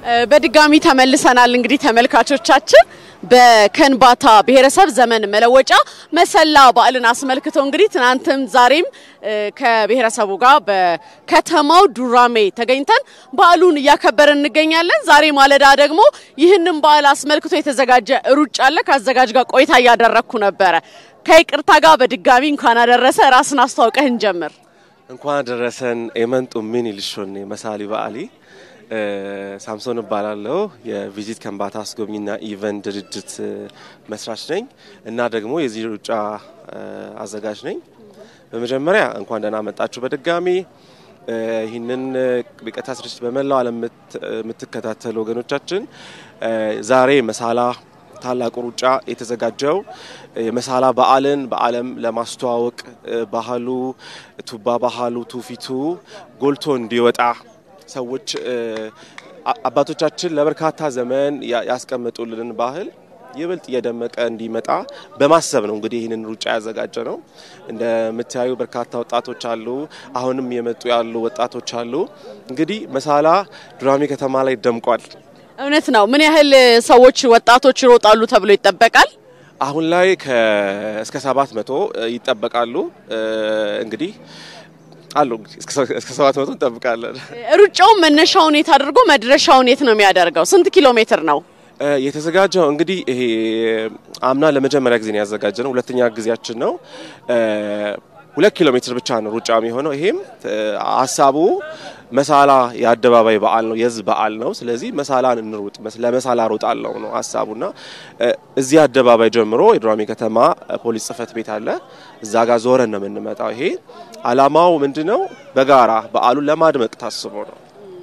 በድጋሚ ተመልሰናል። እንግዲህ ተመልካቾቻችን በከንባታ ብሔረሰብ ዘመን መለወጫ መሰላ በዓልን አስመልክቶ እንግዲህ ትናንትም ዛሬም ከብሔረሰቡ ጋር በከተማው ዱራሜ ተገኝተን በዓሉን እያከበርን እንገኛለን። ዛሬ ማለዳ ደግሞ ይህንን በዓል አስመልክቶ የተዘጋጀ ሩጫ አለ። ከአዘጋጅ ጋር ቆይታ እያደረግኩ ነበረ። ከይቅርታ ጋር በድጋሚ እንኳን አደረሰ። ራስን አስተዋውቀህ እንጀምር። እንኳን አደረሰን የመንጡ ምን ይልሾን መሳሊ በዓሊ ሳምሶን እባላለሁ። የቪዚት ከንባታ አስጎብኝና ኢቨንት ድርጅት መስራች ነኝ እና ደግሞ የዚህ ሩጫ አዘጋጅ ነኝ። በመጀመሪያ እንኳን ደህና መጣችሁ በድጋሚ ይህንን በቀጥታ ስርጭት በመላው ዓለም የምትከታተሉ ወገኖቻችን ዛሬ መሳላ ታላቁ ሩጫ የተዘጋጀው የመሳላ በዓልን በዓለም ለማስተዋወቅ ባህሉ ቱባ ባህሉ ትውፊቱ ጎልቶ እንዲወጣ ሰዎች አባቶቻችን ለበርካታ ዘመን ያስቀመጡልን ባህል ይበልጥ እየደመቀ እንዲመጣ በማሰብ ነው እንግዲህ ይህንን ሩጫ ያዘጋጀ ነው። እንደምታዩ በርካታ ወጣቶች አሉ። አሁንም የመጡ ያሉ ወጣቶች አሉ። እንግዲህ መሳላ ዱራሜ ከተማ ላይ ደምቋል። እውነት ነው። ምን ያህል ሰዎች ወጣቶች ይሮጣሉ ተብሎ ይጠበቃል? አሁን ላይ እስከ ሰባት መቶ ይጠበቃሉ እንግዲህ አሉ እስከ ሰባት መቶ እንጠብቃለን። ሩጫውን መነሻውን የት አድርጎ መድረሻውን የት ነው የሚያደርገው? ስንት ኪሎ ሜትር ነው የተዘጋጀው? እንግዲህ ይሄ አምና ለመጀመሪያ ጊዜ ነው ያዘጋጀ ነው። ሁለተኛ ጊዜያችን ነው። ሁለት ኪሎ ሜትር ብቻ ነው ሩጫ የሚሆነው። ይሄም ሀሳቡ መሳላ የአደባባይ በዓል ነው፣ የህዝብ በዓል ነው። ስለዚህ መሳላን እንሩጥ፣ ለመሳላ ሮጣለው ነው ሀሳቡና እዚህ አደባባይ ጀምሮ የዱራሜ ከተማ ፖሊስ ጽሕፈት ቤት አለ። እዛ ጋር ዞረን ነው የምንመጣው። ይሄ አላማው ምንድን ነው? በጋራ በዓሉን ለማድመቅ ታስቦ ነው።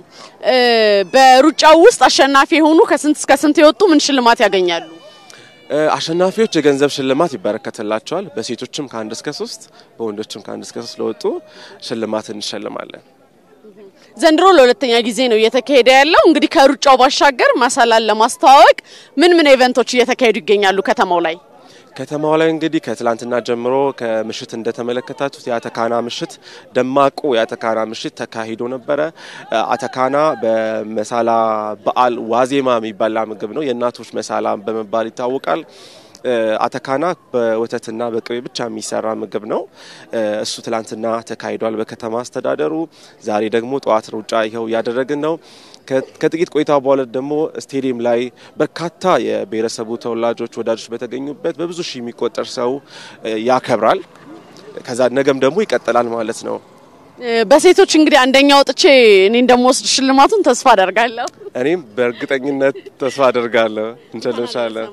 በሩጫው ውስጥ አሸናፊ የሆኑ ከስንት እስከ ስንት የወጡ ምን ሽልማት ያገኛሉ? አሸናፊዎች የገንዘብ ሽልማት ይበረከትላቸዋል። በሴቶችም ከአንድ እስከ ሶስት በወንዶችም ከአንድ እስከ ሶስት ለወጡ ሽልማት እንሸልማለን። ዘንድሮ ለሁለተኛ ጊዜ ነው እየተካሄደ ያለው። እንግዲህ ከሩጫው ባሻገር መሳላን ለማስተዋወቅ ምን ምን ኢቨንቶች እየተካሄዱ ይገኛሉ ከተማው ላይ? ከተማው ላይ እንግዲህ ከትላንትና ጀምሮ ከምሽት እንደተመለከታችሁት የአተካና ምሽት ደማቁ የአተካና ምሽት ተካሂዶ ነበረ። አተካና በመሳላ በዓል ዋዜማ የሚበላ ምግብ ነው። የእናቶች መሳላ በመባል ይታወቃል። አተካና በወተትና በቅቤ ብቻ የሚሰራ ምግብ ነው። እሱ ትላንትና ተካሂዷል በከተማ አስተዳደሩ። ዛሬ ደግሞ ጠዋት ሩጫ ይኸው እያደረግን ነው። ከጥቂት ቆይታ በኋላ ደግሞ ስቴዲየም ላይ በርካታ የብሔረሰቡ ተወላጆች ወዳጆች በተገኙበት በብዙ ሺህ የሚቆጠር ሰው ያከብራል። ከዛ ነገም ደግሞ ይቀጥላል ማለት ነው። በሴቶች እንግዲህ አንደኛ ወጥቼ እኔ እንደምወስድ ሽልማቱን ተስፋ አደርጋለሁ። እኔም በእርግጠኝነት ተስፋ አደርጋለሁ። እንችልሻለን።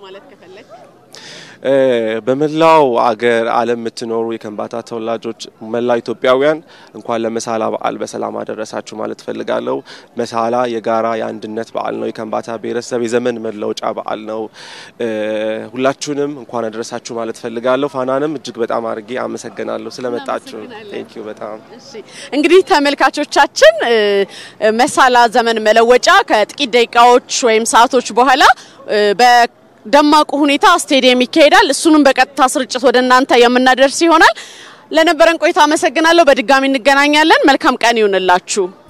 በመላው አገር ዓለም የምትኖሩ የከንባታ ተወላጆች መላው ኢትዮጵያውያን እንኳን ለመሳላ በዓል በሰላም አደረሳችሁ ማለት ፈልጋለሁ። መሳላ የጋራ የአንድነት በዓል ነው። የከንባታ ብሔረሰብ የዘመን መለወጫ በዓል ነው። ሁላችሁንም እንኳን አደረሳችሁ ማለት ፈልጋለሁ። ፋናንም እጅግ በጣም አድርጌ አመሰግናለሁ ስለመጣችሁ። ቴንኪዩ በጣም እንግዲህ ተመልካቾቻችን መሳላ ዘመን መለወጫ ከጥቂት ደቂቃዎች ወይም ሰዓቶች በኋላ ደማቁ ሁኔታ ስቴዲየም ይካሄዳል። እሱንም በቀጥታ ስርጭት ወደ እናንተ የምናደርስ ይሆናል። ለነበረን ቆይታ አመሰግናለሁ። በድጋሚ እንገናኛለን። መልካም ቀን ይሁንላችሁ።